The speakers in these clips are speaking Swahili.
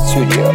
Studio.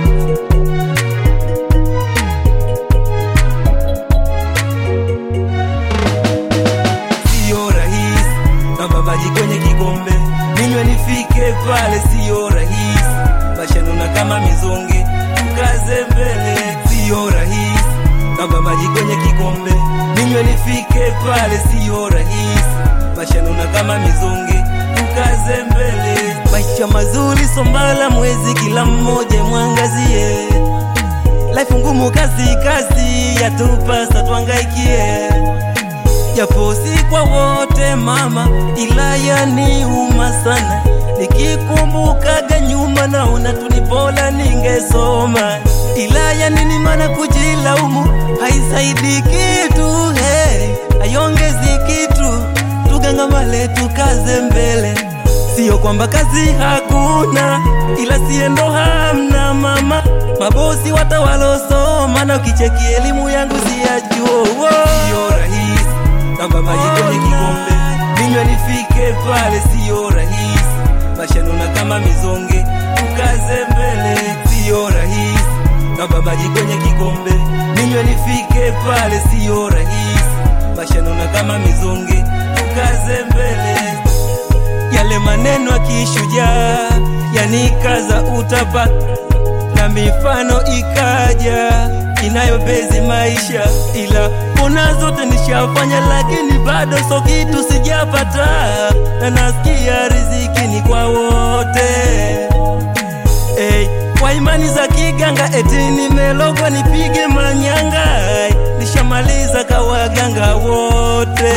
Sio rahisi kama maji kwenye kikombe, ninywe nifike pale, sio rahisi mashanuna kama mizonge, tukaze mbele. Sio rahisi kama maji kwenye kikombe, ninywe nifike pale, sio rahisi mashanuna kama mizonge, tukaze mbele. Maisha mazuri sombala mwezi, kila mmoja mwangazie Life ngumu, kazi kazi, yatupasa tuangaikie japo si kwa wote mama, ila yaniuma sana nikikumbukaga nyuma, naona tunipola ningesoma, ila yanini mana kujilaumu haisaidi kitu, hey, hayongezi kitu, tugangamale tukaze mbele, sio kwamba kazi hakuna, ila siendo hamna mama, mabosi watawalosoma na ukicheki elimu yangu siyajuo, sio rahisi kama maji kwenye kikombe, ninywe nifike pale, sio rahisi mashanuna kama mizonge, tukaze mbele, sio rahisi kama maji kwenye kikombe, ninywe nifike pale, sio rahisi mashanuna kama mizonge, tukaze mbele yale maneno ya kishujaa yanikaza utapa na mifano ikaja inayobezi maisha, ila kuna zote nishafanya, lakini bado so kitu sijapata, na nasikia riziki ni kwa wote. Hey, kwa imani za kiganga eti nimelogwa nipige manyanga, nishamaliza kawaganga wote.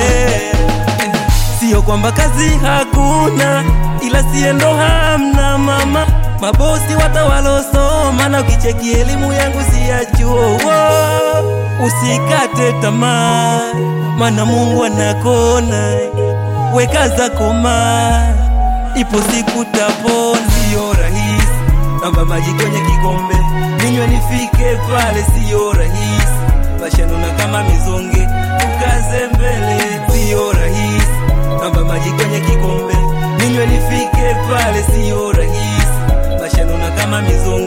Sio kwamba kazi hakuna, ila siendo hamna mama, mabosi watawalosoma na ukicheki elimu yangu siyachuo. Usikate tamaa, mana Mungu anakona, weka zako ma, ipo siku tapona. Sio rahisi kama maji kwenye kikombe, ninywe nifike pale, sio rahisi mashanuna kama mizonge, tukaze mbele, sio rahisi kama maji kwenye kikombe, ninywe nifike pale, sio rahisi mashanuna kama mizonge